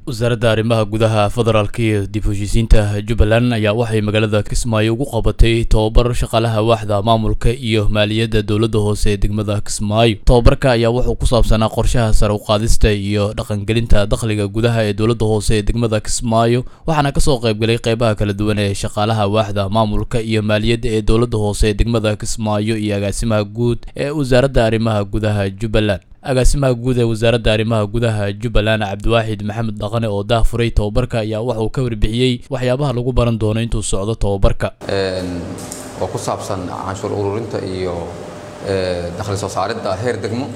wasaaradda arrimaha gudaha federaalka iyo dib heshiisiinta jubbaland ayaa waxay magaalada kismaayo ugu qabatay tobabar shaqaalaha waaxda maamulka iyo maaliyadda dowladda hoose ee degmada kismaayo tobabarka ayaa wuxuu ku saabsanaa qorshaha sare u qaadista iyo dhaqangelinta dakhliga gudaha ee dowladda hoose ee degmada kismaayo waxaana kasoo qaybgalay qeybaha kala duwan ee shaqaalaha waaxda maamulka iyo maaliyadda ee dowladda hoose ee degmada kismaayo iyo agaasimaha guud ee wasaaradda arrimaha gudaha jubbaland agaasimaha guud ee wasaaradda arrimaha gudaha jubbaland cabdiwaaxid maxamed dhaqane oo daahfuray tobabarka ayaa waxa uu ka warbixiyey waxyaabaha lagu baran doono intuu socdo tobabarka oo ku saabsan canshuur ururinta iyo dakhli soo saaridda heer degmo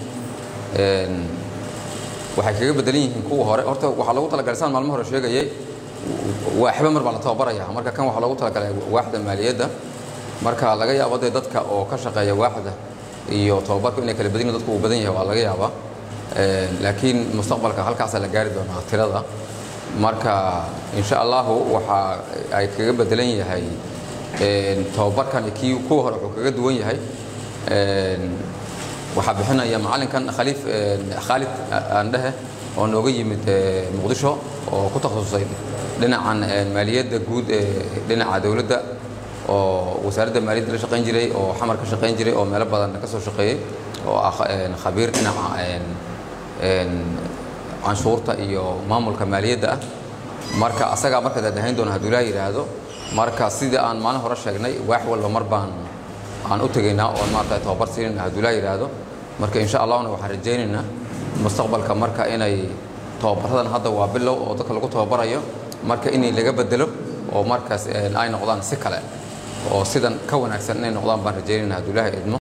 waxay kaga bedelan yihiin kuwa hore horta waxaa loogu talagalay saan maalmo hore sheegayay waaxba mar baa la tababaraya marka kan waxaa loogu talagalay waaxda maaliyadda marka laga yaabo dee dadka oo ka shaqeeya waaxda iyo tobabarku inay kala badan yihin dadku uu badan yahay waa laga yaabaa laakiin mustaqbalka halkaasaa la gaari doonaa tirada marka insha allahu waxa ay kaga bedelan yahay tobabarkan kii kuwa hore wuxuu kaga duwan yahay waxaa bixinaya macallinkan khaliif khaalid aandhehe oo nooga yimid muqdisho oo ku takhasusay dhinacan maaliyadda guud ee dhinaca dowladda oo wasaaradda maaliyadda la shaqayn jiray oo xamar ka shaqayn jiray oo meelo badan ka soo shaqeeyey oo ah khabiir dhinaca canshuurta iyo maamulka maaliyadda ah marka asagaa marka daadahayn doona hadduu ilaa yidhaahdo marka sidii aan maalin hore sheegnay waax walba mar baan aan u tegaynaa oon maarata tababar siinayna hadduu ilaa yidhaahdo marka insha allahna waxaan rajaynaynaa mustaqbalka marka inay tababaradan hadda waa bilow oo dadka lagu tababarayo marka inay laga bedelo oo markaas ay noqdaan si kale oo sidan ka wanaagsan inay noqdaan baan rajaynayna hadduu ilaahay idmo